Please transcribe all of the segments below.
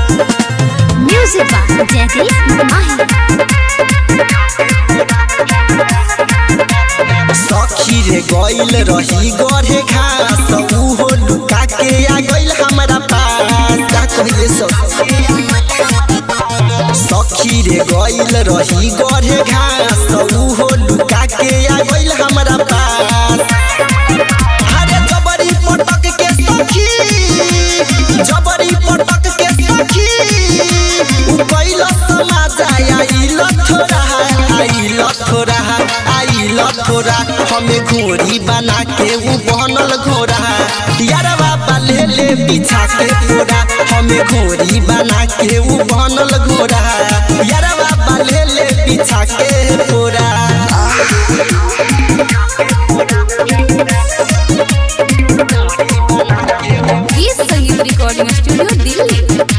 Music by Jaideep Mahi. सखी रे गइल रही गढ़े घास उहो लुका के आ गइल हमरा पास का कहिए सखी सखी रे गइल रही गढ़े घास उहो लुका के आ गइल हमरा पास अरे जबरी पटक के सखी जबरी पटक के सखी उ कैल समाज आइल थोड़ा आइल थोड़ा आइल थोड़ा हमें घोड़ी बना के उ बनल घोड़ा यार बाबा ले ले पीछा के घोड़ा हमें घोड़ी बना के उ बनल घोड़ा यार बाबा ले ले पीछा के घोड़ा गीत संगीत रिकॉर्डिंग स्टूडियो दिल्ली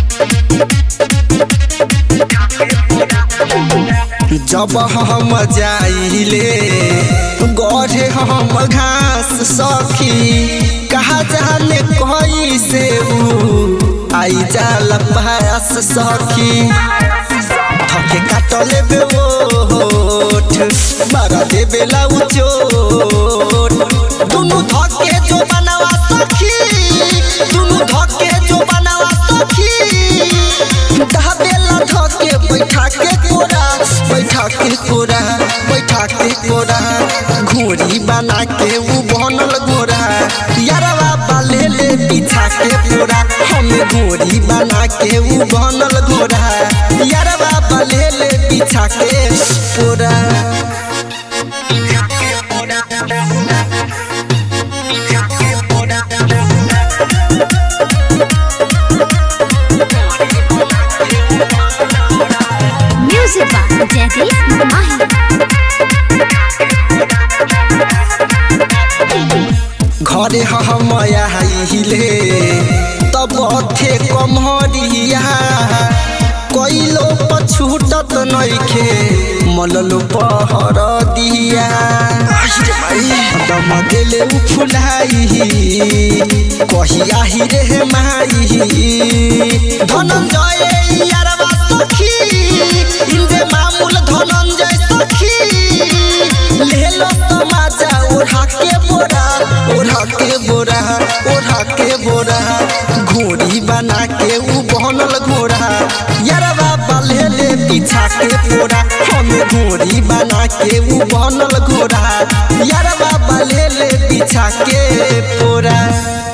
जब हम जाइले गढ़े हम घास सखी कहा जाने कहीं से ऊ आई जाल पास सखी थके काटले बे ओठ मारा देबे लाउ चोट दुनु धके जो बनावा सखी दुनु धके जो बनावा सखी दहबेला धके बैठा के कोरा बैठा के कोरा बैठा के कोरा घोड़ी बना के उ बनल घोड़ा यारवा बाले ले पीछा के पूरा हम घोड़ी बना के उ बनल घोड़ा यारवा बाले ले पीछा के पूरा Music by Jaideep Mahi. घरे हम आइले तब थे कमहरिया कैलो पछूटत नइखे मललो पहर दिया दम देले उ फुलाई कहिया ही रे माई धनंजय यारवा सखी इंदे मामूल धनंजय सखी लेलो समाजा ओढ़ा के बोरा ओढ़ा के बोरा ओढ़ा के बोरा घोड़ी बना के उ बनल घोड़ा यारवा बाले ले पीछा के पोरा हम घोड़ी बना के उ बनल घोड़ा यारवा बाले ले पीछा के पोरा